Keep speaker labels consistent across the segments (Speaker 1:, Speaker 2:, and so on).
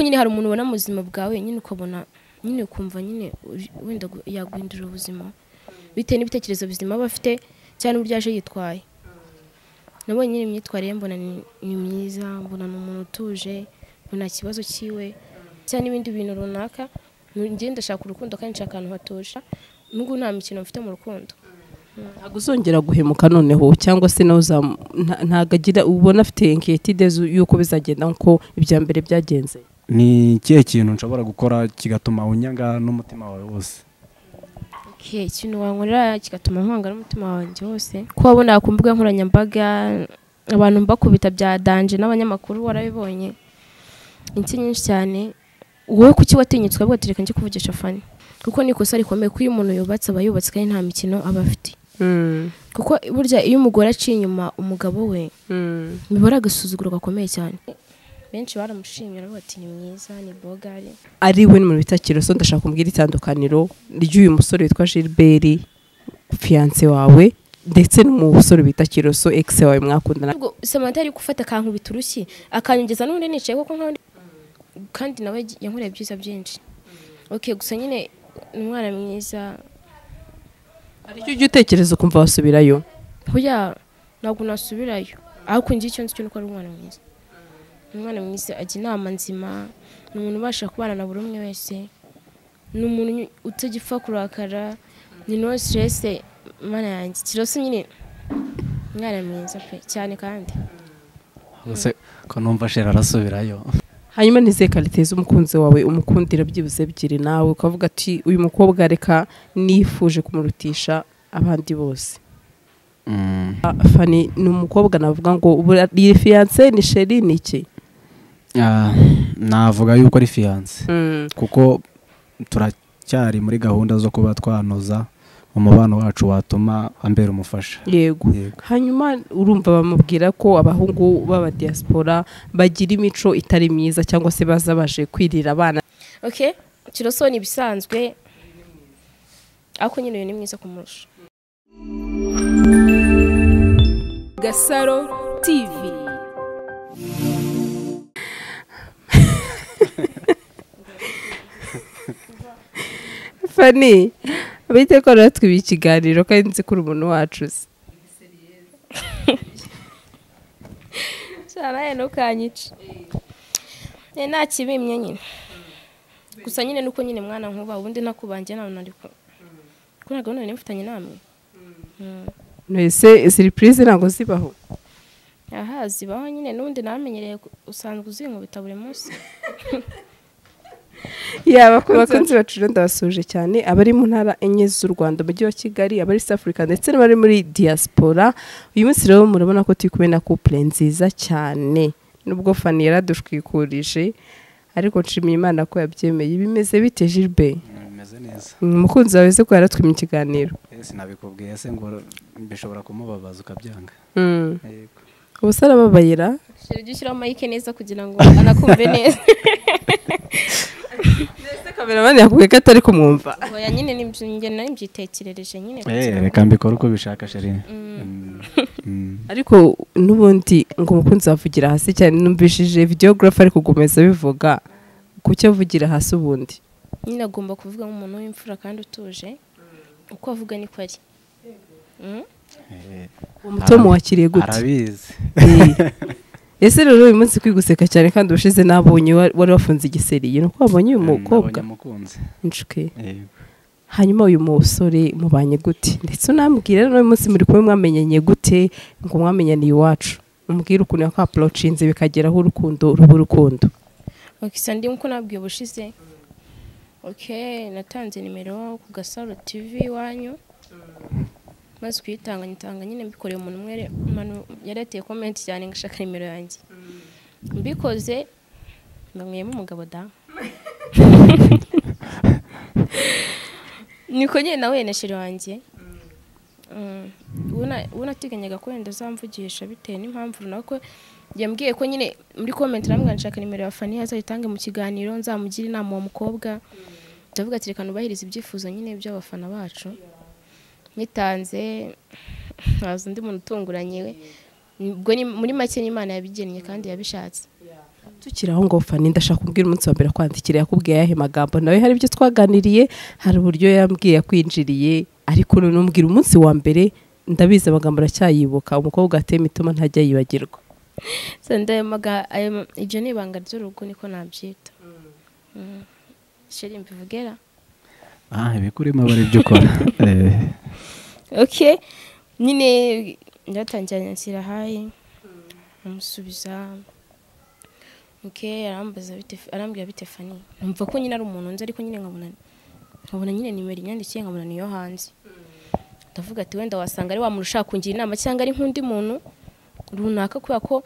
Speaker 1: nyine hari umuntu ubona mu buzima bwawe nyine ukabona nyine ukumva nyine uri- wenda gu- yaguhindura ubuzima bitewe n'ibitekerezo bizima aba afite cyangwa n'uburyo yaje yitwaye nabonye nyine imyitwarire ye mbona ni- ni myiza mbona ni umuntu utuje mbona nta kibazo cyiwe cyangwa n'ibindi bintu runaka njyewe ndashaka urukundo kandi nshaka ahantu hatuje n'ubwo nta mikino mfite mu rukundo
Speaker 2: ntabwo uzongera guhemuka noneho cyangwa se nawe uzam- nta- ntabwo agira ubona afite inkiyetide y'uko bizagenda nk'uko ibya mbere byagenze
Speaker 3: ni ikihe kintu nshobora gukora kigatuma unyanga n'umutima wawe wose
Speaker 1: Okay, ikintu wankorera kigatuma nkwanga n'umutima wanjye wose ko wabona ku mbuga nkoranyambaga abantu mbakubita bya danje n'abanyamakuru warabibonye insi nyinshi cyane wowe kuki watinyutswe ahubwo ati reka njye kuvugisha fani kuko ni ikosa rikomeye ko iyo umuntu yubatse aba yubatse kandi nta mikino aba afite kuko burya iyo umugore aciye inyuma umugabo we bibora agasuzuguro gakomeye cyane benshi baramushimye baravuga bati ni mwiza ni bogari
Speaker 2: ari we ni mu bita kiroso ndashaka kumbwira itandukaniro ry'uyu musore witwa Gilbert fiyanse wawe ndetse n'umusore bita kiroso ekisi wawe mwakundana
Speaker 1: ubwo samantha ari gufata akankubita urushyi akanyongeza n'undi nicaye kuko nk'aho ndi- kandi nawe yankoreye byiza byinshi ok gusa nyine ni umwana mwiza
Speaker 2: hari icyo ujya utekereza ukumva wasubirayo
Speaker 1: hoya ntabwo nasubirayo ariko njye icyo nzi cyo ni uko ari umwana mwiza ni umwana mwiza ajya inama nzima ni umuntu ubasha kubana na buri umwe wese ni umuntu uny- utagipfa kurakara ni no siterese mana yanjye kirose nyine umwana mwiza pe cyane kandi
Speaker 3: gusa ko numva shera arasubirayo
Speaker 2: hanyuma nize karite z'umukunzi wawe umukundira byibuze ebyiri nawe ukavuga ati uyu mukobwa reka nifuje kumurutisha abandi bose
Speaker 3: Mm,
Speaker 2: Ah, fani ni umukobwa navuga ngo buriya iyi fiyanse ni sheri ni iki
Speaker 3: ah, navuga yuko ari fiyanse kuko turacyari muri gahunda zo kuba twanoza umubano wacu watuma ambera umufasha
Speaker 2: yego
Speaker 3: Yego.
Speaker 2: hanyuma urumva bamubwira ko abahungu b'abadiyasipora bagira imico itari myiza cyangwa se baza baje kwirira abana
Speaker 1: ok kiroso ni ibisanzwe ariko nyine uyu ni mwiza kumurusha
Speaker 4: Gasaro TV
Speaker 2: fani bite ko natwe ibi ikiganiro kandi nzi ko uri umuntu wacu uzi
Speaker 1: cyaraye ntukanyice Eh, nta kibimye nyine gusa nyine nuko nyine mwana nkuba ubundi ntakubangiye nawe nariko ko nta gahunda nari mfitanye namwe Mm.
Speaker 2: ese siripurize ntabwo zibaho
Speaker 1: aha zibaho nyine n'ubundi namenyereye ku- usanzwe uzinkubita buri munsi
Speaker 2: yaba abakunzi bacu rero ndabasuhuje cyane abari mu ntara enye z'u rwanda umujyi wa kigali abari south africa ndetse n'abari muri diaspora uyu munsi rero murabona ko turi kumwe na couple nziza cyane nubwo fani yaradushwikurije ariko nshimiye imana ko yabyemeye bimeze bite jilbe
Speaker 3: bimeze neza
Speaker 2: umukunzi wawe se ko yaratwimye ikiganiro
Speaker 3: sinabikubwiye se ngo bishobora kumubabaza ukabyanga Yego.
Speaker 2: ubu se arababayira
Speaker 1: Shira ujye ushyiraho mayike neza kugira ngo anakumve neza
Speaker 2: kameramani yakubwiye ko atari kumwumva
Speaker 1: oya nyine nibyo njye nari mbyitekerereje nyine
Speaker 3: Eh, reka mbikore uko ubishaka sheri Mm, mm.
Speaker 2: ariko n'ubundi ngo umukunzi wavugira hasi cyane numvishije videogarafa ari kugomeza bivuga kuki avugira hasi ubundi
Speaker 1: nyine agomba kuvuga nk'umuntu w'imfura kandi utuje uko avuga niko ari Mm?
Speaker 3: Eh,
Speaker 2: uwo mutomo wakiriye gute
Speaker 3: arabizi
Speaker 2: ese rero uyu munsi kwiga useka cyane kandi ubushize nabonye wa- wari wafunze igiseriye ni uko wabonye uyu mukobwa
Speaker 3: Nabonye umukunzi
Speaker 2: inshuke
Speaker 3: Yego.
Speaker 2: hanyuma uyu musore mubanye gute ndetse unambwira rero uyu munsi muri kumwe mwamenyanye gute ngo mwamenyaniye iwacu umbwire ukuntu yakwapurocinze bikageraho urukundo ruba urukundo
Speaker 1: ok isa ndi nkuko nabwiye ubushize ok natanze nimero ku gasaro tv iwanyu maze kuyitanga nyitanga nyine mbikoreye umuntu umwe re- manu- yari yateye komenti cyane ngo ashaka nimero yanjye mbikoze mbamwiyemo umugabo da niko nyine nawe nashiri wanjye Mm. uwo na- uwo nateganyaga ko wenda azamvugisha bitewe n'impamvu runaka yambwiye ko nyine muri komenti arambwira nshaka nimero ya fani azayitange mu kiganiro nzamugira inama uwo mukobwa ndavuga ati reka nubahirize ibyifuzo nyine by'abafana bacu nyitanze haza undi muntu utunguranye we ubwo ni muri make n'imana yabigennye kandi yabishatse
Speaker 2: tukiri aho ngo fani ndashaka kubwira umunsi wa mbere kwandikira yakubwiye ayahe magambo nawe hari ibyo twaganiriye hari uburyo yambwiye yakwinjiriye ariko none umbwira umunsi wa mbere ndabizi amagambo aracyayibuka umukobwa atema ituma ntajya yibagirwa
Speaker 1: sendayamaga ibyo ni ibanga ry'urugo niko nabyita sheri mbivugera
Speaker 3: aha ibikurimo aba ari ibyo ukora Eh,
Speaker 1: ok nyine byatangiye anyakira hayi amusubiza ok arambaza bite arambwira bite fani numva ko nyine ari umuntu nzi ariko nyine nkabona nkabona nyine nimero inyandikiye nkabona niyo hanze ndavuga ati wenda wasanga ari wa muntu ushaka kungira inama cyangwa ari nk'undi muntu runaka kubera ko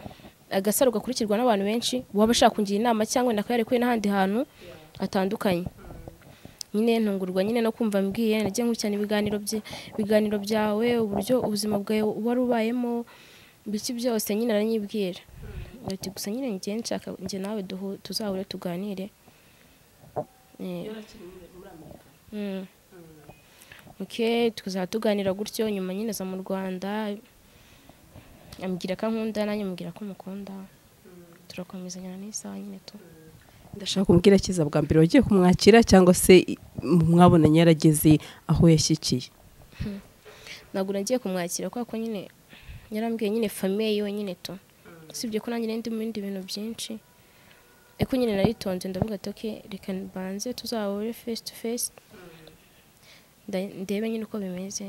Speaker 1: agasaro gakurikirwa n'abantu benshi waba ashaka kungira inama cyangwa wenda akaba yarekuye n'ahandi hantu hatandukanye nyine ntungurwa nyine no kumva mbwiye nagiye nkurikirana ibiganiro bye ibiganiro byawe uburyo ubuzima bwawe wari ubayemo biki byose nyine aranyibwira ati gusa nyine njye nshaka njye nawe duhu- tuzahure tuganire Eh. Mm. ok tukazaba tuganira gutyo nyuma nyine aza mu rwanda ambwira ko ankunda nanjye mubwira ko mukunda turakomezanya n'isaha nyine tu
Speaker 2: ndashaka kumubwira cyiza bwa mbere wagiye kumwakira cyangwa se i- mwabonanye yarageze aho yashyikiye
Speaker 1: ntabwo nagiye kumwakira kubera ko nyine yarambwiye nyine famiye yiwe nyine tu usibye ko nanjye nari ndi mu bindi bintu byinshi ariko nyine naritonze ndavuga ati ok reka mbanze tuzahure face to face nda- ndebe nyine uko bimeze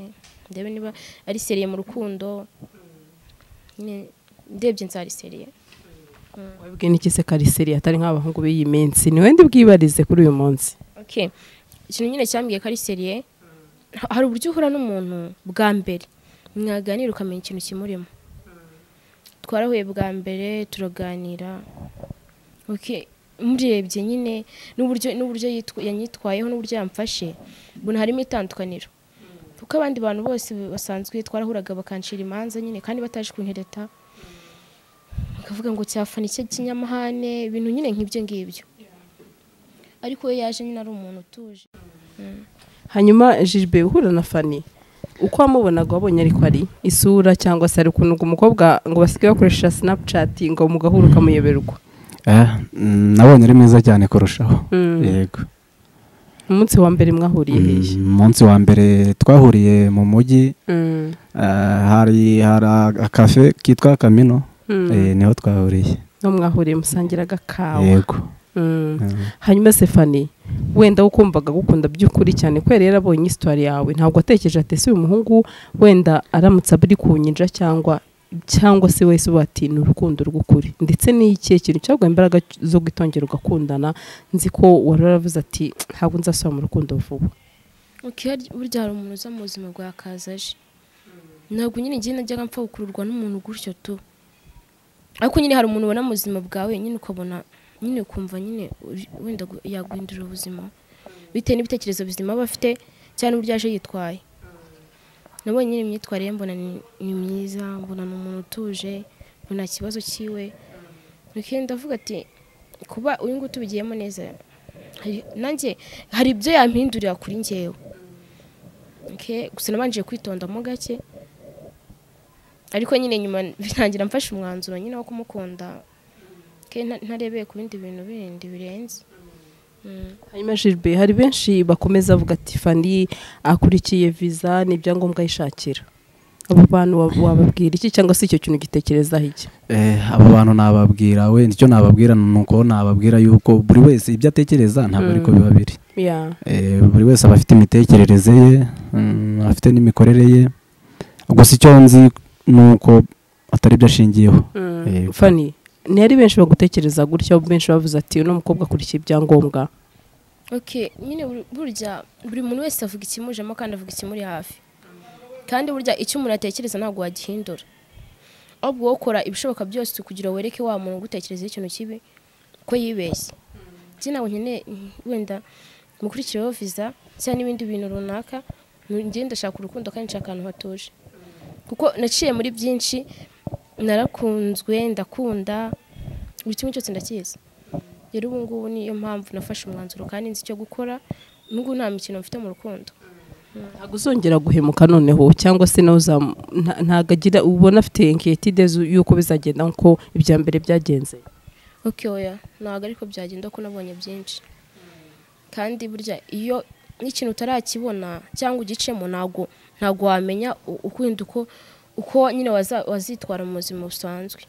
Speaker 1: ndebe niba ari seriye mu rukundo nyine ndebye nzariseriye
Speaker 2: wabwiye n'iki se kariseri atari nk'abahungu b'iyi minsi ni wenda ubwibarize kuri uyu munsi
Speaker 1: okay ikintu nyine cyambwiye ko ari seriye hari uburyo uhura n'umuntu bwa mbere mwaganira ukamenya ikintu kimurimo twarahuye bwa mbere turaganira okay umurebye nyine n'uburyo n'uburyo yitwa- yanyitwayeho n'uburyo yamfashe mbona harimo itandukaniro kuko abandi bantu bose basanzwe twarahuraga bakancira imanza nyine kandi bataje kuntereta bakavuga ngo cyafana icyo kinyamahane ibintu nyine nk'ibyo ngibyo ariko we yaje nyine ari umuntu utuje
Speaker 2: hanyuma jiribe uhura na fani uko wamubonaga wabonye ariko ari isura cyangwa se ari ukuntu ngo umukobwa ngo basigaye bakoresha sinapucati ngo mugahura ukamuyoberwa
Speaker 3: eh, mm, nabonye ari mwiza cyane kurushaho
Speaker 2: Mm.
Speaker 3: yego
Speaker 2: umunsi wa mbere mwahuriye hehe
Speaker 3: Mm, umunsi wa mbere twahuriye mu mujyi
Speaker 2: Mm,
Speaker 3: eh, hari hari akafe kitwa kamino
Speaker 2: mm.
Speaker 3: eh, niho twahuriye
Speaker 2: no mwahuriye musangiraga kawa
Speaker 3: yego
Speaker 2: Mm.
Speaker 3: Mm.
Speaker 2: hanyuma sefani wenda ukumvaga gukunda by'ukuri cyane kubera yari abonye isitari yawe ntabwo atekereje ati ese uyu muhungu wenda aramutse abiri ku nyinja cyangwa cyangwa se wese uba ati ni urukundo rw'ukuri ndetse ni ikihe kintu cyaguha imbaraga zo gutongera ugakundana nzi ko wari waravuze ati ntabwo nzasubira mu rukundo vuba
Speaker 1: Ok, hari- burya hari umuntu uza mu buzima bwa kazaje ntabwo nyine njye najyaga mpfa gukururwa n'umuntu gutyo tu ariko nyine hari umuntu ubona mu buzima bwawe nyine ukabona nyine ukumva nyine uri- wenda gu- yaguhindurira ubuzima bitewe n'ibitekerezo bizima aba afite cyangwa n'uburyo yaje yitwaye nabonye nyine imyitwarire ye mbona ni ni myiza mbona ni umuntu utuje mbona nta kibazo cyiwe reka ndavuga ati kuba uyu nguyu tubigiyemo neza hari- nanjye hari ibyo yampindurira kuri njyewe Okay, gusa nabanje kwitondamo gake ariko nyine nyuma bitangira mfashe umwanzuro nyine wo kumukunda Okay, nta- ntarebeye ku bindi bintu bindi birenze Mm.
Speaker 2: hanyuma jiribe hari benshi bakomeza bavuga ati fani akurikiye viza n'ibyangombwa yishakira abo bantu wa- wababwira iki cyangwa se icyo kintu gitekerezaho iki
Speaker 3: Eh, abo bantu nababwira wenda icyo nababwira ni uko nababwira yuko buri wese ibyo atekereza ntabwo ariko
Speaker 2: Mm.
Speaker 3: biba biri
Speaker 2: Yeah.
Speaker 3: Eh, buri wese aba afite imitekerereze ye mm, afite n'imikorere ye gusa icyo nzi ni uko atari byo ashingiyeho Yego.
Speaker 2: fani ni ari benshi bagutekereza gutya benshi bavuze ati uno mukobwa akurikiye ibyangombwa
Speaker 1: okay nyine bur- burya buri muntu wese avuga ikimujemo kandi avuga ikimuri hafi kandi burya icyo umuntu atekereza ntabwo wagihindura ahubwo wowe ukora ibishoboka byose kugira ngo wereke wa muntu ugutekerezaho ikintu kibi ko yibeshye njye ntabwo nkeneye wenda mukurikireho viza cyangwa n'ibindi bintu runaka njye ndashaka urukundo kandi nshaka ahantu hatuje kuko naciye muri byinshi narakunzwe ndakunda buri kimwe cyose ndakizi rero ubu ngubu niyo mpamvu nafashe umwanzuro kandi nzi icyo gukora n'ubu nta mikino mfite mu rukundo
Speaker 2: ntabwo uzongera guhemuka noneho cyangwa se nawe uzam- nta- ntabwo agira ubona afite inkiyetide y'uko bizagenda nk'uko ibya mbere byagenze
Speaker 1: oke oya ntabwo ariko byagenda ko nabonye byinshi kandi burya iyo n'ikintu utarakibona cyangwa ugicemo ntabwo ntabwo wamenya u- ukundi uko uko nyine waza- wazitwara mu buzima busanzwe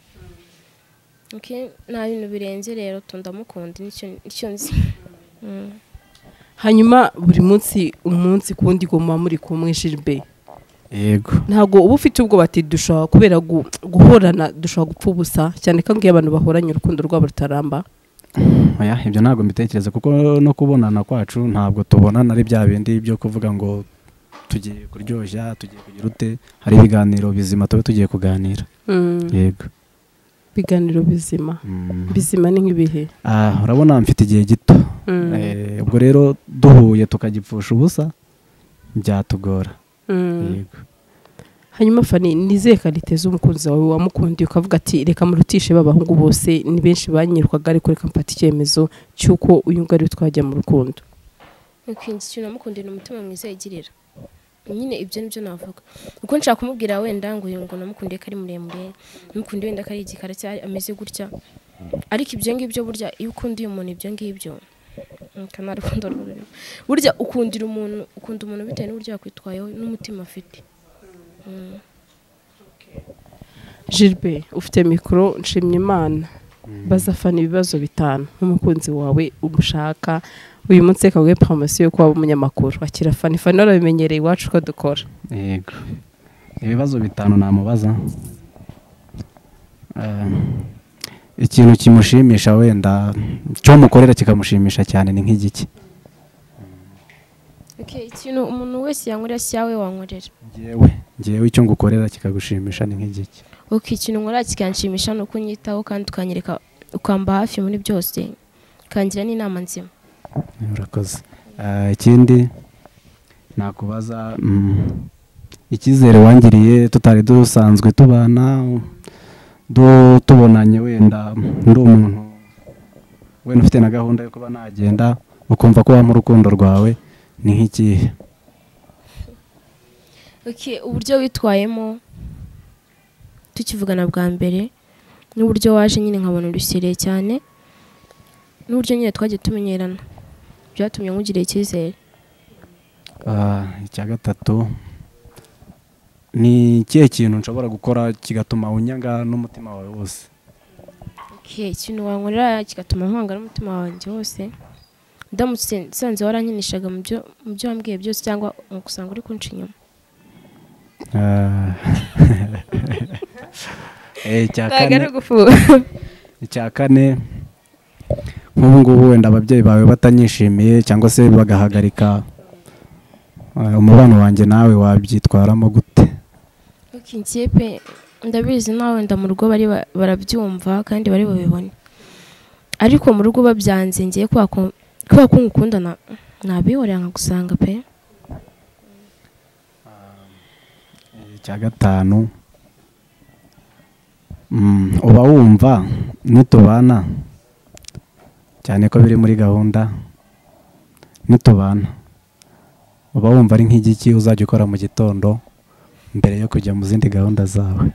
Speaker 1: Oke, nta bintu birenze rero tundamukunda nicyo nzi Mm.
Speaker 2: hanyuma buri munsi umunsi ku wundi goma muri kumwe jiribe
Speaker 3: yego
Speaker 2: ntabwo uba ufite ubwoba ati dushobora kubera gu- guhorana dushobora gupfa ubusa cyane ko iyo abantu bahoranye urukundo rwabo rutaramba
Speaker 3: oya ibyo ntabwo mbitekereza kuko no kubonana kwacu ntabwo tubonana ari bya bindi byo kuvuga ngo tugiye kuryoshya tugiye kugira ute hari ibiganiro bizima tuba tugiye kuganira yego
Speaker 2: ibiganiro bizima
Speaker 3: Mm.
Speaker 2: bizima ni nk'ibihe
Speaker 3: Ah, urabona mfite igihe gito
Speaker 2: Mm.
Speaker 3: Eh, ubwo rero duhuye tukagipfusha ubusa byatugora
Speaker 2: Mm.
Speaker 3: yego
Speaker 2: hanyuma fani nizeye kariteza umukunzi wawe wamukundiye ukavuga ati reka murutishe b'abahungu bose ni benshi banyirwaga ariko reka mfate icyemezo cy'uko uyu nguyu ariwe twajya mu rukundo
Speaker 1: ukinze ikintu namukundira umutima mwiza yigirira nyine ibyo nibyo navuga uko nshaka kumubwira wenda ngo uyu ngo namukundiye ko ari muremure namukundiye wenda ko ari igikara cyangwa ameze gutya ariko ibyo ngibyo burya iyo ukundiye umuntu ibyo ngibyo aka nta rukundo rurimo burya ukundira umuntu ukunda umuntu bitewe n'uburyo yakwitwayeho n'umutima afite Mm.
Speaker 2: jiribe ufite mikoro nshimyimana baza fani ibibazo bitanu nk'umukunzi wawe umushaka uyu munsi reka we poromosiyo yo kuba umunyamakuru akira fani fani warabimenyereye iwacu ko dukora
Speaker 3: yego ibibazo bitanu namubaza Ah, ikintu kimushimisha wenda cyo mukorera kikamushimisha cyane ni nk'igiki
Speaker 1: Okay, ikintu umuntu wese yankorera si yawe wankorera
Speaker 3: ngewe ngewe icyo ngukorera kikagushimisha ni nk'igiki
Speaker 1: uko ikintu nkora kikanshimisha ni uko unyitaho kandi ukanyereka ukamba hafi muri byose ukangira n'inama nzima
Speaker 3: urakoze Ah, ikindi nakubaza mm, icyizere wangiriye tutari dusanzwe tubana du- tubonanye wenda ndi umuntu wenda ufite na gahunda yo kuba nagenda ukumva ko wampa urukundo rwawe ni nk'ikihe
Speaker 1: Okay, uburyo witwayemo tukivugana bwa mbere n'uburyo waje nyine nkabona urusereye cyane n'uburyo nyine twagiye tumenyerana byatumye nkugira icyizere
Speaker 3: Ah, icya gatatu ni ikihe kintu nshobora gukora kigatuma unyanga n'umutima wawe wose
Speaker 1: Okay, ikintu wankorera kigatuma nkwanga n'umutima wanjye wose ndamutse nsanze warankinishaga mu byo mu byo wambwiye byose cyangwa ugasanga uri kunca inyuma
Speaker 3: Ah. Eh, icya
Speaker 2: ntabwo ari
Speaker 3: kane-
Speaker 2: ugufura
Speaker 3: icya kane nk'ubu ngubu wenda ababyeyi bawe batanyishimiye cyangwa se bagahagarika ah, umubano wanjye nawe wabyitwaramo gute
Speaker 1: Okay, njye pe ndabizi nawe wenda mu rugo bari ba- barabyumva kandi bari babibone ariko mu rugo babyanze ngiye kubera ko kubera ko ngukunda na- nabihorera nkagusanga pe
Speaker 3: icya gatanu mm, uba wumva nitubana cyane ko biri muri gahunda nitubana uba wumva ari nk'igiki uzajya ukora mu gitondo mbere yo kujya mu zindi gahunda zawe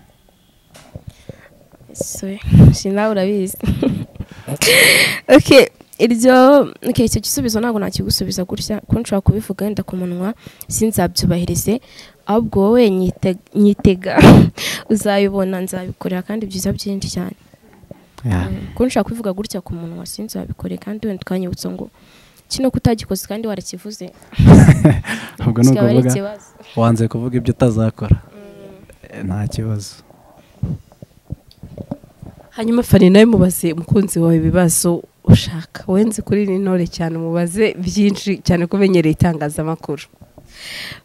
Speaker 1: Sorry, si nawe urabizi okay iryo okay icyo gisubizo ntabwo nakigusubiza gutya ko nshobora kubivuga wenda ku munwa sinzabyubahirize ahubwo wowe nyite- nyitega uzabibona nzabikorera kandi byiza byinshi cyane
Speaker 3: Yeah.
Speaker 1: ko nshaka kubivuga gutya ku munwa sinzi wabikore kandi wenda ukanyibutsa ngo kino kutagikoze kandi warakivuze
Speaker 3: ubwo ni
Speaker 1: kikaba ari
Speaker 3: ukuvuga
Speaker 1: ikibazo
Speaker 3: wanze kuvuga ibyo utazakora Eh, nta kibazo
Speaker 2: hanyuma fani nawe mubaze umukunzi wawe ibibazo ushaka wenze kuri iri ntore cyane umubaze byinshi cyane ko umenyereye itangazamakuru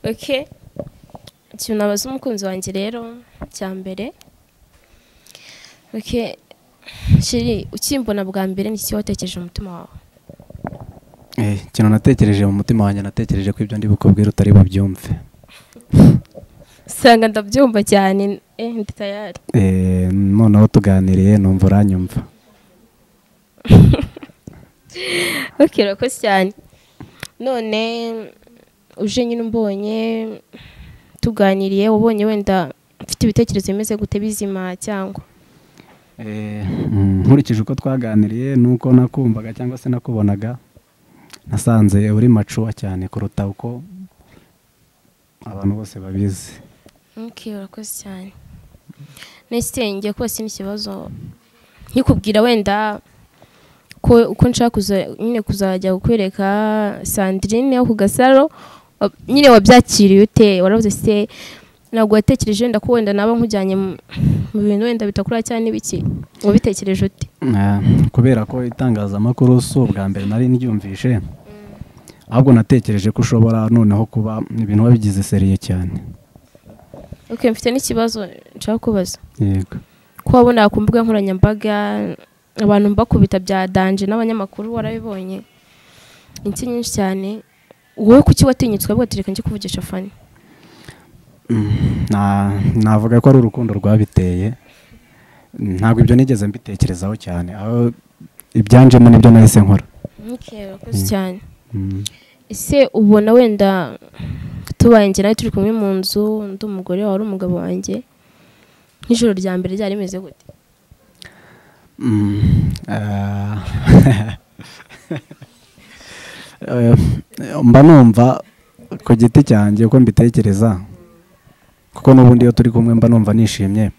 Speaker 1: oke ikintu nabaza umukunzi wanjye rero cya mbere oke shiri ukimbona bwa mbere ni iki watekereje mu mutima wawe
Speaker 3: Eh, ikintu natekereje mu mutima wanjye natekereje ko ibyo ndi bukubwire utari bubyumve
Speaker 1: usanga ndabyumva cyane eh ndi tayari
Speaker 3: Eh, noneho tuganiriye numva uranyumva
Speaker 1: oke urakoze cyane none uje nyine umbonye tuganiriye wabonye wenda mfite ibitekerezo bimeze gute bizima cyangwa
Speaker 3: Eh, Eh, mm, nkurikije uko twaganiriye nuko nakumvaga cyangwa se nakubonaga nasanze uri macuwa cyane kuruta uko abantu bose babizi
Speaker 1: Okay, urakoze cyane nesitenge rwose ni ikibazo nkikubwira wenda ko uko nshaka kuza- nyine kuzajya kukwereka sandrine yo ku gasaro wa- nyine wabyakiriye ute waravuze se ntabwo watekereje wenda ko wenda naba nkujyanye mu mu bintu wenda bitakura cyane n'ibiki wabitekereje ute
Speaker 3: Eh, kubera ko itangazamakuru si ubwa mbere nari ryumvishe ahubwo natekereje ko ushobora noneho kuba ibintu wabigize seriye cyane
Speaker 1: okay mfite n'ikibazo nshaka kubaza
Speaker 3: yego
Speaker 1: ko wabona ku mbuga nkoranyambaga abantu bakubita bya danje n'abanyamakuru warabibonye insi nyinshi cyane wowe kuki watinyutse ukavuga reka njye kuvugisha fani
Speaker 3: Mm, na- navuga ko ari urukundo rwabiteye Mm, ntabwo ibyo nigeze mbitekerezaho cyane aho ibyanjemo nibyo nahise nkora
Speaker 1: urakoze
Speaker 3: Mm.
Speaker 1: cyane
Speaker 3: Mm.
Speaker 1: ese ubona wenda tubaye njye nawe turi kumwe mu nzu undi umugore wawe ari umugabo wanjye nk'ijoro rya mbere ryari rimeze gute
Speaker 3: Mm, eh, eh, mba numva ku giti cyanjye uko mbitekereza kuko n'ubundi iyo turi kumwe mba numva nishimye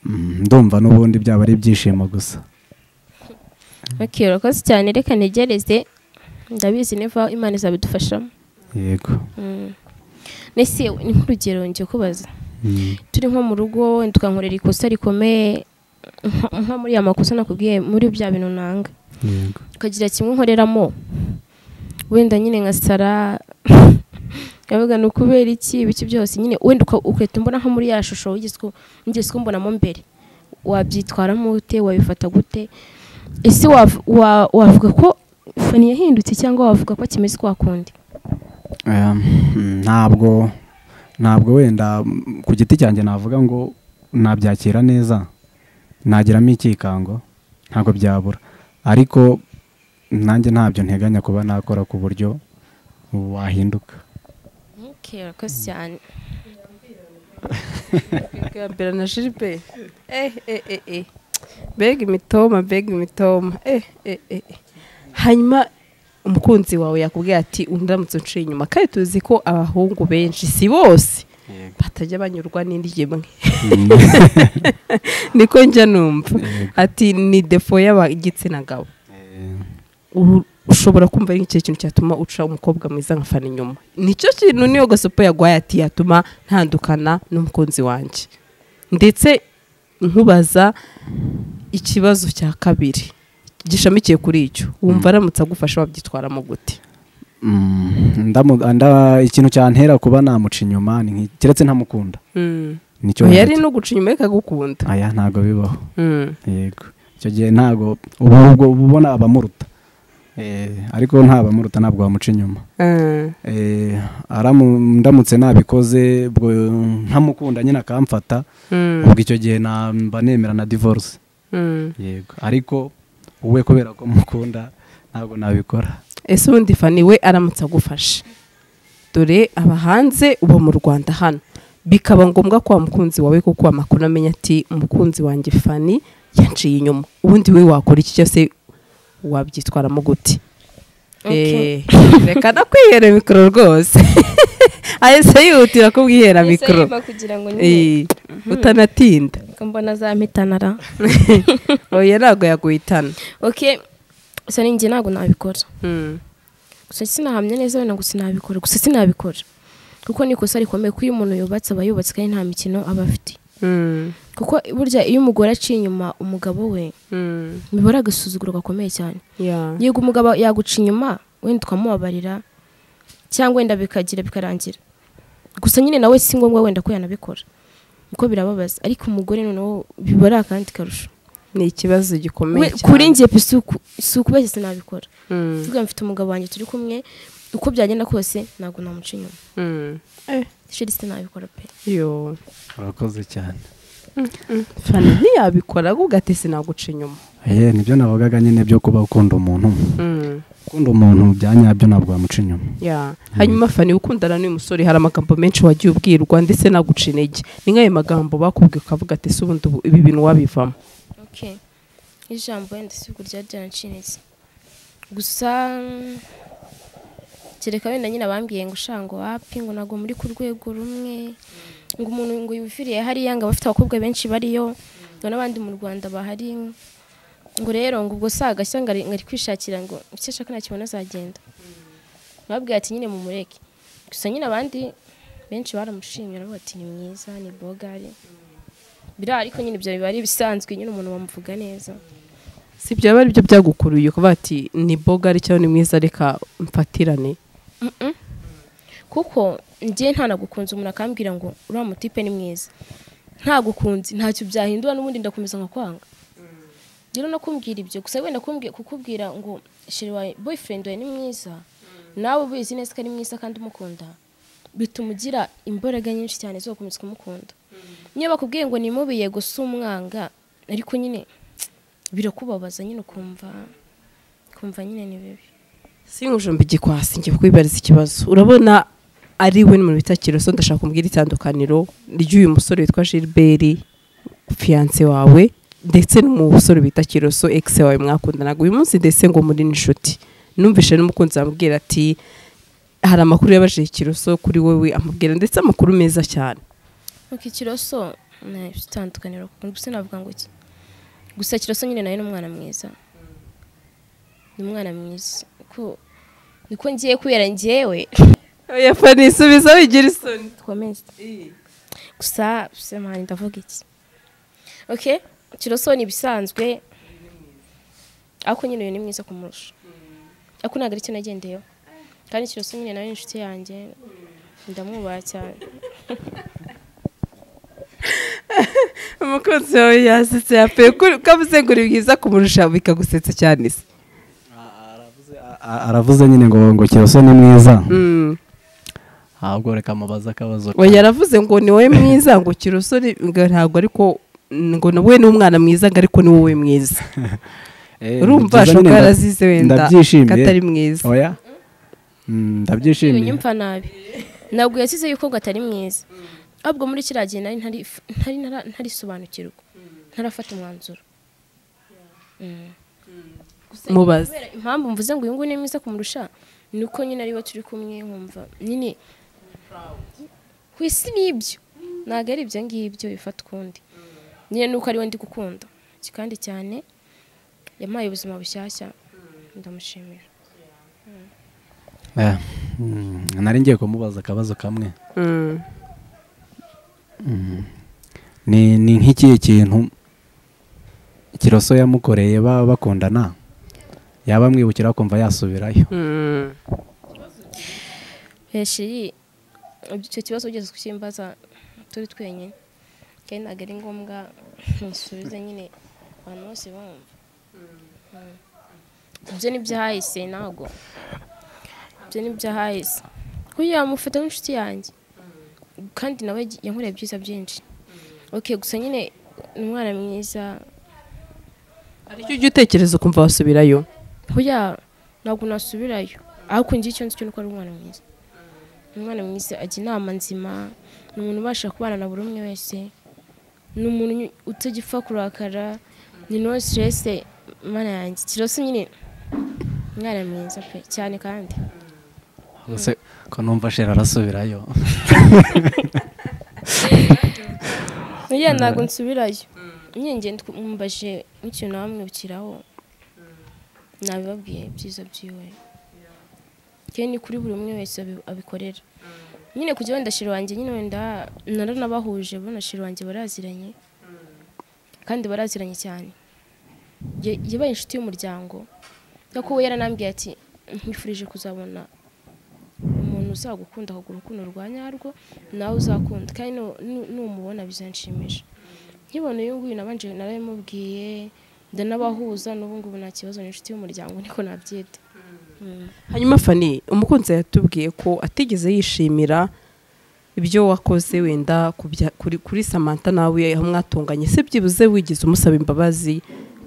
Speaker 3: Mm, ndumva n'ubundi byaba ari ibyishimo gusa
Speaker 1: okay urakoze cyane reka ntegereze ndabizi niva imana izabidufashamo
Speaker 3: yego
Speaker 1: Mm. nese ni nk'urugero njye kubaza
Speaker 3: Mm,
Speaker 1: turi nko mu rugo wenda ukankorera ikosa rikomeye nko- nko muri ya makosa nakubwiye muri bya bintu nanga
Speaker 3: yego
Speaker 1: ukagira kimwe nkoreramo wenda nyine nka sara yavuga ni ukubera iki ibiki byose nyine wenda uka- ugahita umbona nko muri ya shusho wigeze ku- wigeze kumbonamo mbere wabyitwaramo ute wabifata gute ese wav- wa- wavuga ko fani yahindutse cyangwa wavuga ko kimeze kwa kundi
Speaker 3: Em, mm, ntabwo ntabwo wenda mm, ku giti cyanjye navuga ngo nabyakira neza nagiramo icyikango ntabwo byabura ariko nanjye ntabyo nteganya kuba nakora ku buryo wahinduka
Speaker 1: okay, urakoze cyane
Speaker 2: bwambera na Gilbert eh eh eh eh bega imitoma bega imitoma eh eh eh eh. hanyuma umukunzi wawe yakubwiye ati undamutse unciye inyuma kandi tuzi ko abahungu benshi si bose batajya banyurwa n'indi gemwe niko njya numva ati ni defo y'ab'igitsina gabo Ubu ushobora kumva ari icyo kintu cyatuma uca umukobwa mwiza nkafana inyuma nicyo kintu niyo gasopo yagwaye ati yatuma ntandukana n'umukunzi wanjye ndetse nkubaza ikibazo cya kabiri gishamikiye kuri icyo wumva aramutse agufasha wabyitwaramo gute
Speaker 3: Mm, ndamu- nda- ikintu cyantera kuba namuca inyuma ni nk'i- keretse ntamukunda nicyo
Speaker 2: yari
Speaker 3: nahita-
Speaker 2: no guca inyuma ikagukunda
Speaker 3: aya ntabwo bibaho
Speaker 2: Mm.
Speaker 3: yego icyo gihe ntabwo ubu ubwo uba ubona abamuruta Eh, ariko ntabamuruta ntabwo wamuca inyuma
Speaker 2: Ah.
Speaker 3: Eh, aramu- ndamutse nabikoze ubwo ntamukunda nyine akamfata
Speaker 2: Mm.
Speaker 3: ubwo icyo gihe na- mba nemera na divorce
Speaker 2: Mm.
Speaker 3: yego ariko wowe kubera ko mukunda ntabwo nabikora
Speaker 2: ese ubundi fani we aramutse agufashe dore aba hanze uba mu rwanda hano bikaba ngombwa ko wa mukunzi wawe kuko amakuru amenya ati umukunzi wanjye fani yanciye inyuma ubundi we wakora iki cyose wabyitwaramo gute Eh, reka no kwihera mikoro rwose ahise yihutira kubwihera mikoro
Speaker 1: kugira ngo
Speaker 2: Eh, utanatinda
Speaker 1: mbona za mitanara
Speaker 2: oya ntabwo yaguhitana
Speaker 1: ok gusa ninjye ntabwo nabikora
Speaker 2: Mm,
Speaker 1: gusa sinahamya neza wenda ngo sinabikora gusa sinabikora kuko ni ikosa rikomeye ko iyo umuntu yubatse aba yubatse kandi nta mikino aba afite
Speaker 2: mm,
Speaker 1: kuko burya iyo umugore aciye inyuma umugabo we
Speaker 2: mm,
Speaker 1: biba ari agasuzuguro gakomeye cyane
Speaker 2: yeah.
Speaker 1: yego umugabo yaguca inyuma wenda ukamubabarira cyangwa wenda bikagira bikarangira gusa nyine nawe si ngombwa wenda ko yanabikora kuko birababaza ariko umugore noneho biba ari akandi karusho
Speaker 2: ni ikibazo
Speaker 1: We-
Speaker 2: gikomeye cyane
Speaker 1: kuri njye pe si uku- si ukubeshya sinabikora
Speaker 2: Mm.
Speaker 1: mvuga mfite umugabo wanjye turi kumwe uko byagenda kose ntabwo namuca inyuma
Speaker 2: Mm.
Speaker 1: sheri sinabikora pe
Speaker 2: Yo.
Speaker 3: urakoze cyane
Speaker 2: fani ntiyabikora ahubwo gatese naguca inyuma
Speaker 3: eee nibyo navugaga nyine byo kuba ukunda umuntu
Speaker 2: Mm,
Speaker 3: ukunda umuntu bya nyabyo ntabwo wamuca inyuma
Speaker 2: yeah. hanyuma fani ukundana n'uyu musore hari amagambo menshi wagiye ubwirwa ndetse naguca intege ni nk'ayo magambo bakubwiye ukavuga ati se ubundi ubu- ibi bintu wabivamo
Speaker 1: okay ijambo wenda si uko rya ryarancitse gusa mm, kereka wenda nyine abambwiye ngo ushango wapi ngo ntabwo muri ku rwego rumwe ngo umuntu ngo yuviriye hariya ngo abafite abakobwa benshi bariyo ngo n'abandi mu rwanda bahari ngo rero ngo ubwo si agashya ngo ari ngo ari kwishakira ngo icyo ashaka nakibona azagenda babwiye ati nyine mumureke gusa nyine abandi benshi baramushimye baravuga ati ni mwiza ni bogari birahari ariko nyine ibyo biba ari ibisanzwe nyine umuntu bamuvuga neza
Speaker 2: si ibyo biba ari byo byagukuruye ukavuga ati ni boga ari cyangwa ni mwiza reka mfatirane
Speaker 1: kuko njye ntanagukunze umuntu akambwira ngo uriya mutipe ni mwiza ntagukunze ntacyo byahindura n'ubundi ndakomeza nkakwanga rero no kumbwira ibyo gusa wenda kumbwi- kukubwira ngo sheri wawe boyfriend wawe ni mwiza nawe ubizi neza ko ari mwiza kandi umukunda bituma ugira imbaraga nyinshi cyane zo gukomeza kumukunda niyo bakubwiye ngo nimubiye gusa umwanga ariko nyine birakubabaza nyine ukumva kumva nyine ni bibi
Speaker 2: si nk'ujumba igikwasi ngiye kwibariza ikibazo urabona ari we mu bita kiroso ndashaka kumbwira itandukaniro ry'uyu musore witwa gilbert fiyanse wawe ndetse n'umusore bita kiroso egisi wawe mwakundanaga uyu munsi ndetse ngo muri n'inshuti numvishe n'umukunzi amubwira ati hari amakuru yabajije kiroso kuri wowe amubwira ndetse amakuru meza cyane
Speaker 1: Ok, Kiroso nta itandukaniro gusa navuga ngo iki gusa Kiroso nyine nawe ni umwana mwiza ni umwana mwiza ko niko ngiye kubera njyewe
Speaker 2: oya fani subiza wigira isoni
Speaker 1: komeza gusa sema ndavuga iki ok Kiroso ni ibisanzwe ariko nyine uyu ni mwiza kumurusha ariko ntabwo ari cyo nagendeyeho kandi Kiroso nyine nawe ni inshuti yanjye ndamwubaha cyane
Speaker 2: umukunzi wawe yasetse yape kavuze ngo uri bwiza kumurusha bikagusetsa cyane se
Speaker 3: A- aravuze nyine ngo ngo kiroso ni mwiza
Speaker 2: Mm.
Speaker 5: ahubwo reka mubaze akabazo
Speaker 2: oya yaravuze ngo ni wowe mwiza ngo kiroso ni- ngo ntabwo ariko ngo nawe ni umwana mwiza ngo ariko ni wowe mwiza
Speaker 3: Eh,
Speaker 2: urumva
Speaker 3: byiza nyine
Speaker 2: shoka
Speaker 3: nda-
Speaker 2: yarazize wenda
Speaker 3: ndabyishimiye
Speaker 2: katari mwiza
Speaker 3: oya Mm, ndabyishimiye
Speaker 1: nyumva nabi ntabwo yasize yuko ngo atari mwiza ahubwo muri kiriya gihe nari ntari ntari ntara- ntarisobanukirwa ntarafata umwanzuro Mm.
Speaker 2: mubaze
Speaker 1: Kubera impamvu mvuze ngo uyu nguyu ni mwiza kumurusha ni uko nyine ariwe turi kumwe nkumva nyine ku isi ni ibyo ntabwo ari ibyo ngibyo bifata ukundi nyine ni uko ariwe ndi gukunda kandi cyane yampaye ubuzima bushyashya ndamushimira
Speaker 3: Eh, mm, nari ngiye kumubaza akabazo kamwe
Speaker 2: Mm.
Speaker 3: ni ni nk'ikihe kintu kiroso yamukoreye ba- bakundana yaba amwibukira akumva yasubirayo
Speaker 2: Mm.
Speaker 1: heshiri icyo kibazo ugeze kukimbaza turi twenyine kandi ntabwo ari ngombwa musubize nyine abantu bose bumva Mm. ibyo ni ibyahahise ntabwo ibyo ni ibyahahise kuko yamufata nk'inshuti yanjye kandi nawe yankoreye byiza byinshi ok gusa nyine ni umwana mwiza
Speaker 2: hari icyo ujya utekereza ukumva wasubirayo
Speaker 1: Hoya ntabwo nasubirayo ariko njye icyo nzi cyo ni uko ari umwana mwiza Ni umwana mwiza ajya inama nzima ni umuntu ubasha kubana na buri umwe wese ni umuntu nyu- utagipfa kurakara ni no stress mana yanjye kirose nyine umwana mwiza pe cyane kandi
Speaker 5: gusa ko numva shera arasubirayo
Speaker 1: Hoya ntabwo nsubirayo nyine ngenda mumbaje n'ikintu nawe mwibukiraho nabibabwiye ibyiza byiwe kandi ni kuri buri umwe wese abi- abikorera nyine kujya wenda shira wanjye nyine wenda naranabahuje bona shira wanjye baraziranye kandi baraziranye cyane Ya- yabaye inshuti y'umuryango kuko we yaranambwiye ati nkwifurije kuzabona umuntu uzagukunda akagura urukundo rwa nyarwo nawe uzakunda kandi nu- nu- numubona bizanshimisha nkibona uyu nguyu nabanje narabimubwiye ndanabahuza n'ubu ngubu nta kibazo ni inshuti y'umuryango niko nabyita Mm.
Speaker 2: hanyuma fani umukunzi yatubwiye ko atigeze yishimira ibyo wakoze wenda ku bya- kuri kuri samanta nawe aho mwatunganye se byibuze wigize umusaba imbabazi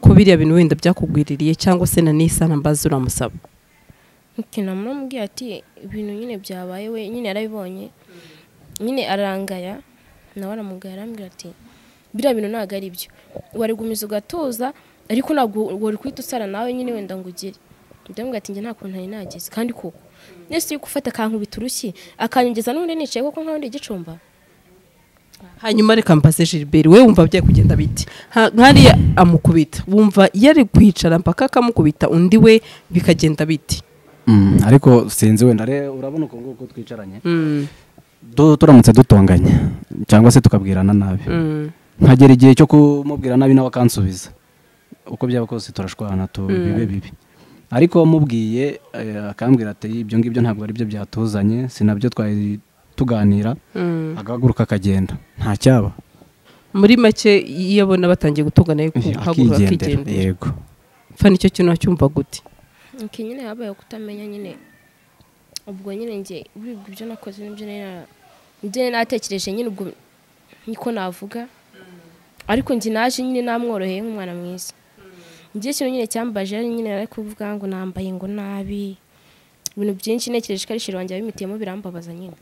Speaker 2: ko biriya bintu wenda byakugwiririye cyangwa se na n'isana mbazi uramusaba
Speaker 1: nkina muramubwiye ati ibintu nyine byabaye we nyine yarabibonye nyine arangaya nawe aramugaya arambwira ati biriya bintu ntabwo ari byo warigumiza ugatuza ariko ntabwo wari guhita usara nawe nyine wenda ngo ugire ndamubwira ati njye nta kuntu nari nagize kandi koko nese uri gufata akankubita urushyi akanyongeza n'ubundi nicaye koko nkaho ndi igicumba
Speaker 2: hanyuma reka mbaze gilbert we wumva byari kugenda biti Ha- nkariya amukubita wumva yari kwicara mpaka akamukubita undi we bikagenda biti
Speaker 3: Mm, ariko sinzi wenda re- urabona uko nguko twicaranye
Speaker 2: Mm,
Speaker 3: Du- turamutse dutonganye cyangwa se tukabwirana nabi
Speaker 2: mm,
Speaker 3: nkagera igihe cyo kumubwira nabi nawe akansubiza uko byaba kose turashwana tu
Speaker 2: Mm.
Speaker 3: bibe bibi ariko mubwiye eh, akambwira ati ibyo ngibyo ntabwo ari byo byatuzanye sinabyo twari tuganira
Speaker 2: mm.
Speaker 3: agahaguruka akagenda nta cyaba
Speaker 2: muri make iyo abona batangiye gutungana ariko haguruka
Speaker 3: akigendera
Speaker 2: akigendera
Speaker 3: yego
Speaker 2: mfa nicyo kintu wacyumva gute
Speaker 1: nke nyine habayeho kutamenya nyine ubwo nyine njye uribwa ibyo nakoze n'ibyo nari na- ibyo nari natekereje nyine ubwo niko navuga ariko njye naje nyine namworoheye nk'umwana mwiza njye ikintu nyine cyambaje ari nyine ari kuvuga ngo nambaye ngo nabi ibintu byinshi ntekereje ko ari shiri wanjye yabimitiyemo birambabaza nyine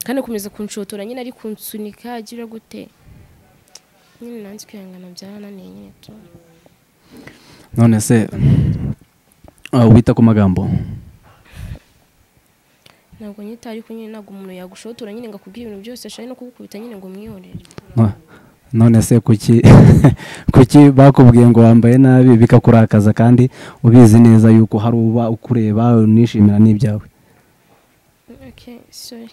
Speaker 1: kandi akomeza kunshotora nyine ari kunsunika agira gute nyine nanze kwihangana byarananiye nyine tu
Speaker 3: none se ah, wita ku magambo
Speaker 1: ntabwo nyita ariko nyine ntabwo umuntu yagushotora nyine ngo akubwire ibintu byose ashaka no kugukubita nyine ngo umwihorere
Speaker 3: No- none se kuki kuki bakubwiye ngo wambaye nabi bikakurakaza kandi ubizi neza yuko hari uba ukureba unishimira n'ibyawe
Speaker 1: okay sorry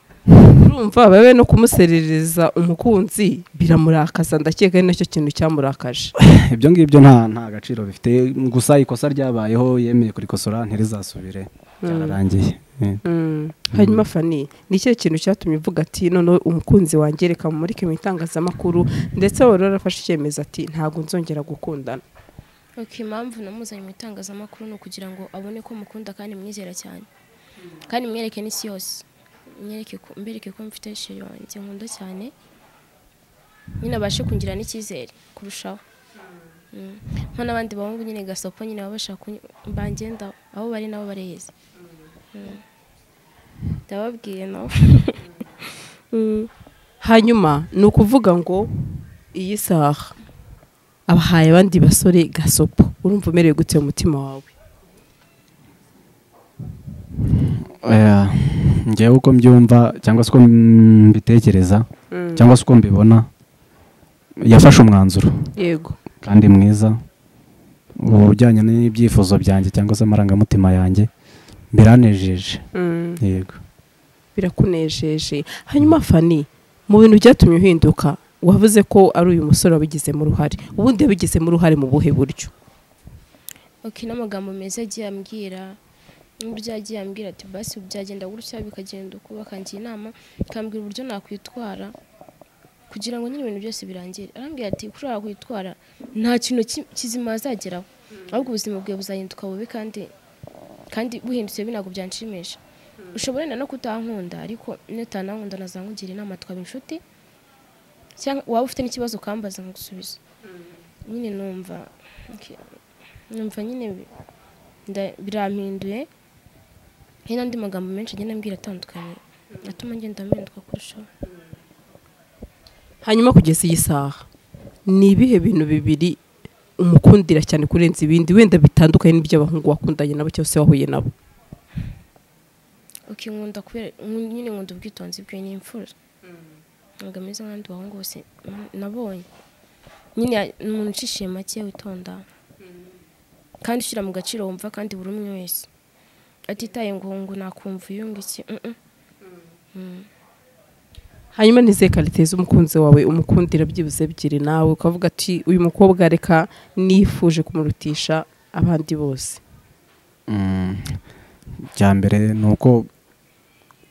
Speaker 2: urumva babe no kumuserereza umukunzi biramurakaza ndakeka ari nacyo kintu cyamurakaje
Speaker 3: ibyo ngibyo nta nta gaciro bifite gusa ikosa ryabayeho yemeye kurikosora ntirizasubire byararangiye Eh,
Speaker 2: Mm. hanyuma fani ni ikihe kintu cyatumye uvuga ati noneho umukunzi wanjye reka mumurike mu itangazamakuru ndetse wari warafashe icyemezo ati ntabwo nzongera gukundana
Speaker 1: okay impamvu namuzanye mu itangazamakuru ni ukugira ngo abone ko mukunda kandi mwizera cyane kandi mwereke n'isi yose mwereke ko mbereke ko mfite sheri wanjye nkunda cyane nyine abashe kungira n'icyizere kurushaho Mm. nko n'abandi bahungu nyine gasopo nyine baba bashaka kunyi- bangendaho abo bari nabo barezi Mm. ndababwiye nabo Mm.
Speaker 2: hanyuma ni ukuvuga ngo iyi saha abahaye abandi basore gasopo urumva umerewe gute mu mutima wawe
Speaker 3: eh, ngewe uko mbyumva cyangwa se uko mbitekereza cyangwa se uko mbibona yafashe umwanzuro
Speaker 2: yego
Speaker 3: kandi mwiza ubu ujyanye n'ibyifuzo byanjye cyangwa se amarangamutima yanjye biranejeje
Speaker 2: Mm.
Speaker 3: yego
Speaker 2: birakunejeje hanyuma fani mu bintu byatumye uhinduka wavuze ko ari uyu musore wabigizemo uruhare ubundi yabigizemo uruhare mu buhe buryo
Speaker 1: ok n'amagambo meza agiye ambwira n'uburyo yagiye ambwira ati basi byagenda gutya bikagenda uko bakangira inama akambwira uburyo nakwitwara kugira ngo nyine ibintu byose birangire arambwira ati kuri aha kwitwara nta kintu ki- kizima azageraho ahubwo ubuzima bwawe buzahinduka bubi kandi kandi buhindutse bibi ntabwo byanshimisha ushobora wenda no kutankunda ariko nutanankunda nazankugira inama twaba inshuti cyangwa waba ufite n'ikibazo ukambaza nkagusubiza nyine numva ok, numva nyine bi- nda- birampinduye hari n'andi magambo menshi agenda ambwira atandukanye atuma ngenda mpinduka kurushaho
Speaker 2: hanyuma kugeza iyi saha ni ibihe bintu bibiri umukundira cyane kurenza ibindi wenda bitandukanye n'iby'abahungu wakundanye nabo cyangwa se wahuye nabo
Speaker 1: ok nkunda kubera nku- nyine nkunda ubwitonzi bwe ni imfura ntabwo ameze nk'abandi bahungu bose mm, nabonye nyine ya- ni umuntu ucishiye make witonda kandi ushyira mu gaciro wumva kandi buri umwe wese atitaye ngo ngo nakumva uyu ngo iki mm, mm.
Speaker 2: hanyuma nize karite z'umukunzi wawe umukundira byibuze ebyiri nawe ukavuga ati uyu mukobwa reka nifuje kumurutisha abandi bose
Speaker 3: Mm, icya mbere ni uko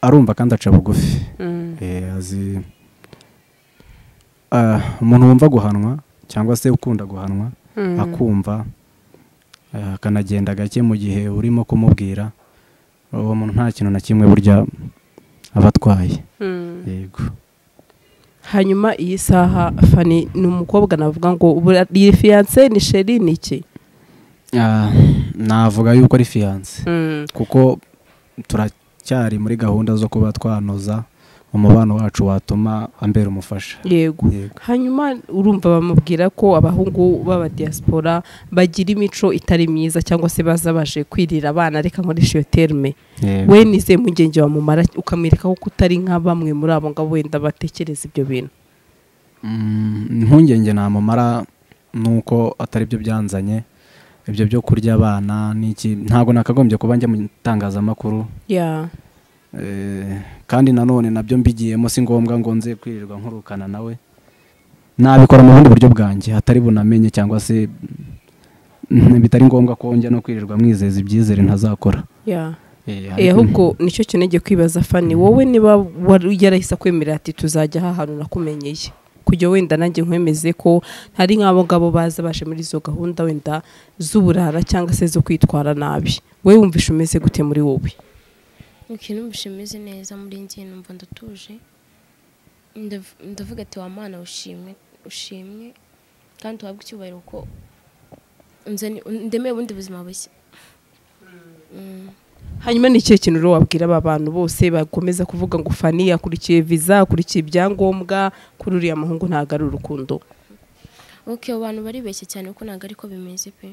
Speaker 3: arumva kandi aca bugufi Eh, azi Ah, umuntu wumva guhanwa cyangwa se ukunda guhanwa akumva eh, akanagenda gake mu gihe urimo kumubwira uwo muntu nta kintu na kimwe burya abatwaye
Speaker 2: Mm.
Speaker 3: yego
Speaker 2: hanyuma iyi saha fani ni umukobwa navuga ngo bura- iyi fiyanse ni sheri ni iki
Speaker 3: Ah, navuga yuko ari fiyanse kuko turacyari muri gahunda zo kuba twanoza umubano wacu watuma ambera umufasha
Speaker 2: yego
Speaker 3: yego
Speaker 2: hanyuma urumva bamubwira ko abahungu b'abadiyasipora bagira imico itari myiza cyangwa se baza baje kwirira abana reka nkoresha iyo terme
Speaker 3: Yego.
Speaker 2: we nize mugenge wamumara ukamwereka ko utari nka bamwe muri abo ngabo wenda batekereza ibyo bintu
Speaker 3: Mm, impungenge namumara ni uko atari byo byanzanye ibyo byo kurya abana n'iki ntabwo nakagombye kuba njya mu itangazamakuru
Speaker 2: ya
Speaker 3: Eh, kandi nanone nabyo mbigiyemo si ngombwa ngo nze kwirirwa nkurukana nawe nabikora mu bundi buryo bwanjye hatari bunamenye cyangwa se mm, bitari ngombwa ko njya no kwirirwa mwizeza ibyizere ntazakora
Speaker 2: ya
Speaker 3: Eh,
Speaker 2: Eh,
Speaker 3: ariko-
Speaker 2: ahubwo nicyo kintu ngiye kwibaza fani wowe niba wari yarahise akwemerera ati tuzajya aha hantu nakumenyeye kujya wenda nanjye nkwemeze ko hari nk'abo ngabo baza baje muri izo gahunda wenda z'uburara cyangwa se zo kwitwara nabi wowe wumvishe umeze gute muri wowe
Speaker 1: ikintu mushimize neza muri njye numva ndatuje Ndav- ndavuga ati wa mwana ushimwe ushimwe kandi uhabwe icyubahiro ko unzani- ndemeye ubundi buzima bushya Mm.
Speaker 2: hanyuma ni ikihe kintu rero wabwira aba bantu bose bakomeza kuvuga ngo fani akurikiye viza akurikiye ibyangombwa kuri uriya muhungu ntabwo ari urukundo
Speaker 1: ok abantu baribeshye cyane kuko ntabwo ariko bimeze pe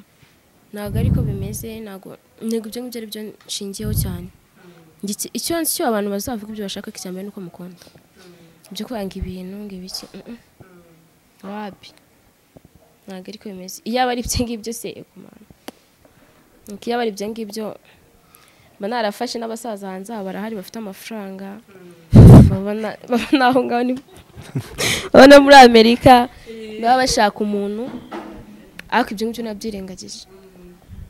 Speaker 1: ntabwo ariko bimeze ntabwo ntego ibyo ngibyo ari byo nshingiyeho cyane Ngiki- icyo nzi cyo abantu bazavuga ibyo bashaka icya mbere nuko mukunda ibyo kwanga ibintu ngo ibiki mm-mm. wapi ntabwo ariko bimeze iyo aba ari ibyo ngibyo se yego mana Nuko iyo aba ari ibyo ngibyo mba narafashe n'abasaza hanze aha barahari bafite amafaranga babona babona aho ngaho ni babona muri amerika baba bashaka umuntu ariko ibyo ngibyo nabyirengagije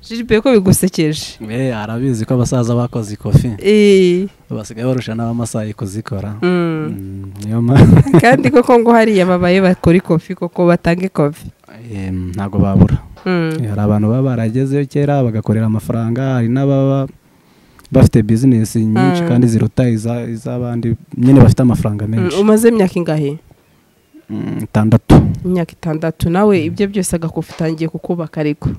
Speaker 2: jiripe ko bigusekeje
Speaker 3: Eh, arabizi ko abasaza bakoze ikofi
Speaker 2: Eh,
Speaker 3: basigaye barusha n'abamasayi kuzikora
Speaker 2: mm.
Speaker 3: Mm, niyo mpamvu
Speaker 2: kandi koko ngo hariya babaye bakora ikofi koko batanga ikofi
Speaker 3: Eh, ntabwo babura
Speaker 2: Mm.
Speaker 3: hari abantu baba baragezeyo kera bagakorera amafaranga hari n'ababa bafite bizinesi nyinshi
Speaker 2: Mm.
Speaker 3: kandi ziruta iza- iz'abandi nyine bafite amafaranga
Speaker 2: Mm,
Speaker 3: menshi
Speaker 2: umaze imyaka ingahe
Speaker 3: Mm, itandatu
Speaker 2: imyaka itandatu nawe ibyo byose agakofi utangiye kukubaka ariko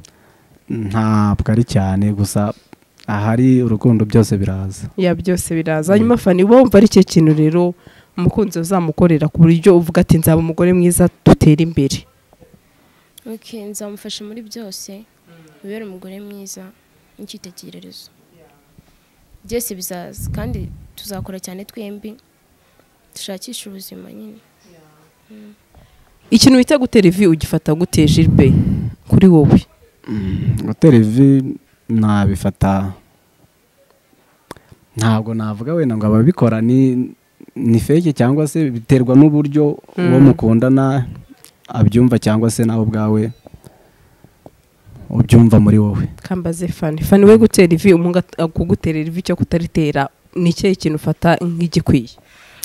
Speaker 3: ntabwo ari cyane gusa ahari urukundo byose biraza
Speaker 2: ya byose biraza hanyuma fani uba wumva ari icyo kintu rero umukunzi uzamukorera ku buryo uvuga ati nzaba umugore mwiza dutera imbere
Speaker 1: ok nzamufasha muri byose ubere umugore mwiza n'icyitegererezo byose bizaza kandi tuzakora cyane twembi dushakishe ubuzima nyine
Speaker 2: ikintu bita gutera ivi ugifata gute jiripe kuri wowe
Speaker 3: gutera ivi nabifata ntabwo navuga wenda ngo ababikora ni ni feke cyangwa se biterwa n'uburyo uwo
Speaker 2: Mm.
Speaker 3: mukundana abyumva cyangwa se nawe ubwawe ubyumva muri wowe
Speaker 2: kambaze fani fani we gutera ivi umuhungu at- akuguterera ivi cyo kutaritera ni ikihe kintu ufata nk'igikwiye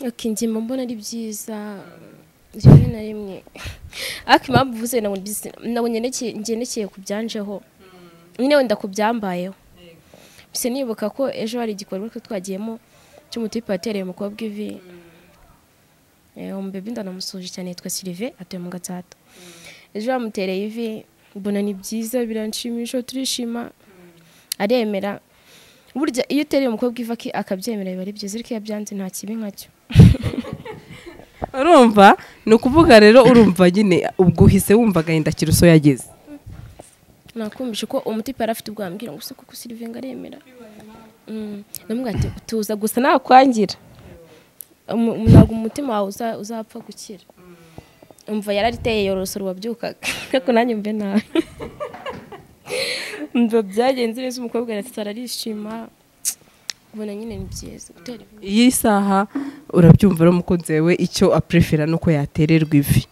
Speaker 1: ok njye mba mbona ari byiza rimwe na rimwe ariko impamvu uvuze ntabwo mbizi- ntabwo ngeneke- ngendekeye ku byanjeho nyine wenda ku byambayeho gusa nibuka ko ejo hari igikorwa twe twagiyemo cy'umutipe watereye umukobwa ivi Eh, umubebe ndanamusoje cyane yitwa silive atuye mu gatsata ejo bamutereye ivi mbona ni byiza biranshimisha turishima aremera burya iyo utereye umukobwa ivi aki- akabyemera biba ari byiza ariko iyo abyanze nta kibi nkacyo
Speaker 2: urumva ni ukuvuga rero urumva nyine ubwo uhise wumva agahinda kiruso yageze
Speaker 1: nakumvishe ko umutipe yari afite ubwo yambwira ngo useko kusirirve ngo aremera Mm. namubwira ati tuza gusa nakwangira Umu- umu- ntabwo umutima wawe uza- uzapfa gukira umva yarariteye yorosoro wabyukaga ariko nanjye mbe nabi umva byagenze neza umukobwa arasara arishima ubona nyine ni byiza gutera imbere.
Speaker 2: iyi saha urabyumva rero umukunzi wawe icyo aprefera ni uko yatererwa ivi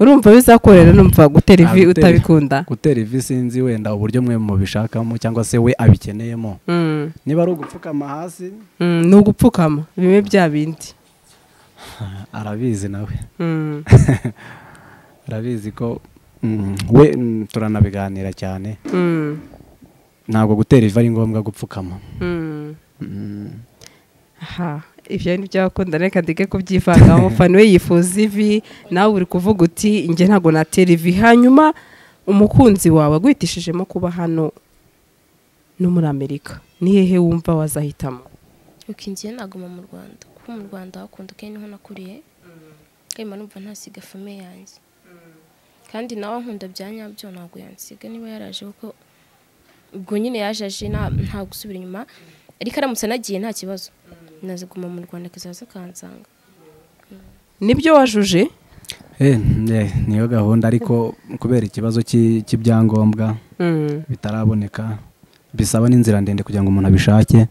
Speaker 2: urumva bizakorera numva gutera
Speaker 3: Ah,
Speaker 2: ivi
Speaker 3: gutera-
Speaker 2: utabikunda
Speaker 3: gutera ivi sinzi wenda uburyo mwe mubishakamo cyangwa se we abikeneyemo
Speaker 2: Mm,
Speaker 3: niba ari ugupfukama hasi
Speaker 2: mm, ni ugupfukama bimwe bya bindi
Speaker 3: arabizi nawe
Speaker 2: Mm,
Speaker 3: arabizi ko mm, we mm, turanabiganira cyane
Speaker 2: mm,
Speaker 3: ntabwo gutera ivi ari ngombwa gupfukama
Speaker 2: mm.
Speaker 3: Mm,
Speaker 2: aha ibyo ni byakunda reka ndeke kubyivangaho umufana we yifuza ivi nawe uri kuvuga uti njye ntabwo natera ivi hanyuma umukunzi wawe agwitishijemo kuba hano no muri amerika ni hehe wumva wazahitamo
Speaker 1: uko ngiye naguma mu rwanda kuko mu rwanda hakunda kandi niho nakuriye nkema numva ntasiga famiye yanjye kandi nawe nkunda bya nyabyo ntabwo yansiga niba yaraje kuko ubwo nyine yaje aje nta- nta gusubira inyuma ariko aramutse anagiye nta kibazo naziguma mu rwanda akazaza akansanga
Speaker 2: nibyo wajuje
Speaker 3: Eh, eh, niyo gahunda ariko kubera ikibazo cy'i- cy'ibyangombwa bitaraboneka bisaba n'inzira ndende kugira ngo umuntu abishake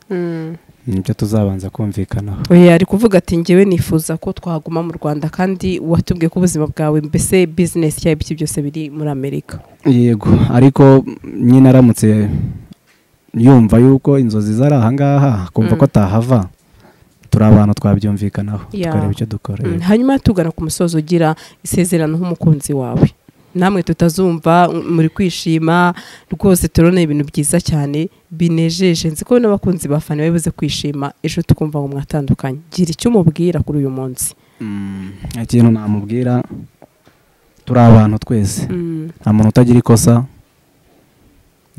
Speaker 3: nibyo tuzabanza kumvikanaho
Speaker 2: oya ari kuvuga ati njyewe nifuza ko twaguma mu rwanda kandi watubwiye ko ubuzima bwawe mbese bizinesi cyangwa ibiki byose biri muri amerika
Speaker 3: yego ariko nyine aramutse yumva yuko inzozi zari ahangaha akumva
Speaker 2: Mm.
Speaker 3: ko atahava turi abantu twabyumvikanaho
Speaker 2: Yeah.
Speaker 3: tukareba icyo dukora
Speaker 2: Mm,
Speaker 3: yego.
Speaker 2: hanyuma tugana ku musozo ugira isezerano nk'umukunzi wawe namwe tutazumva m- muri kwishima rwose turabona ibintu byiza cyane binejeje nzi ko n'abakunzi ba fani babuze kwishima ejo tukumva ngo mwatandukanye gira icyo umubwira kuri uyu munsi
Speaker 3: Mm, nta kintu namubwira turi abantu twese nta muntu utagira ikosa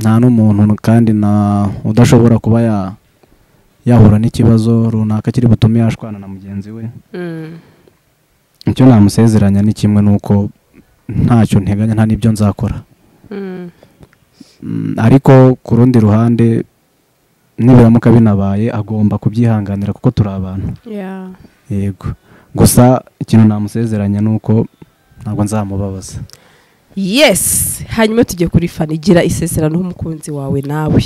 Speaker 3: nta n'umuntu kandi na udashobora kuba ya- yahura n'ikibazo runaka kiri butume yashwana na mugenzi we icyo namusezeranya ni kimwe n'uko ntacyo nteganya nta n'ibyo nzakora Mm, ariko ku rundi ruhande nibiramuka binabaye agomba kubyihanganira kuko turi abantu yego gusa ikintu namusezeranya ni uko ntabwo nzamubabaza
Speaker 2: yesi hanyuma tujye kuri fani gira isezerano nk'umukunzi wawe nawe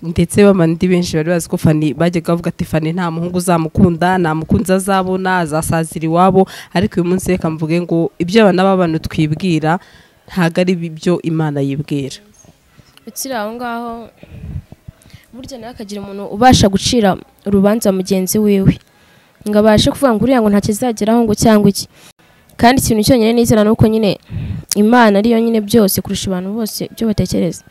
Speaker 2: ndetse bamandi benshi bari bazi ko fani bajyaga bavuga ati fani nta muhungu uzamukunda nta mukunzi azabona azasazira iwabo ariko uyu munsi reka mvuge ngo ibyo abana b'abantu twibwira ntabwo ari byo imana yibwira
Speaker 1: ukiri aho ngaho burya nawe akagira umuntu ubasha gucira urubanza mugenzi wiwe ngo abashe kuvuga ngo uriya ngo nta kizageraho ngo cyangwa iki kandi ikintu cyonyine nizera ni uko nyine imana ariyo nyine byose kurusha abantu bose ibyo batekereza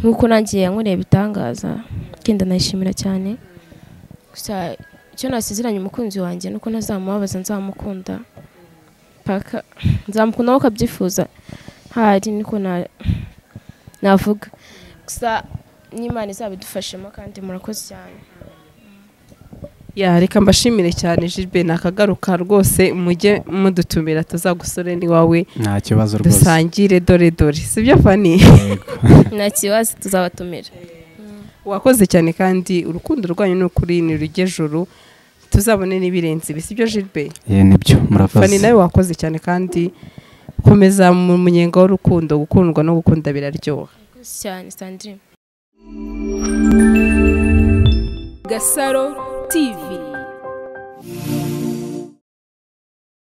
Speaker 1: nk'uko nanjye yankoreye ibitangaza genda nayishimira cyane gusa icyo nasezeranye umukunzi wanjye ni uko ntazamubabaza nzamukunda paka nzamukunda aho akabyifuza hari niko na navuga gusa n'imana izabidufashemo kandi murakoze cyane
Speaker 2: ya reka mbashimire cyane jibe nakagaruka rwose mujye mudutumira tuzagusore n'iwawe
Speaker 3: nta kibazo rwose
Speaker 2: dusangire dore dore si byo fani
Speaker 3: Yego.
Speaker 1: nta kibazo tuzabatumira
Speaker 2: wakoze cyane kandi urukundo rwanyu ni ukuri ni rugejuru tuzabone n'ibirenze ibi sibyo jilbe
Speaker 3: Eh, nibyo murakoze
Speaker 2: fani nawe wakoze cyane kandi komeza mu munyenga w'urukundo gukundwa no gukunda biraryoha
Speaker 1: murakoze cyane sandrine
Speaker 4: Gasaro TV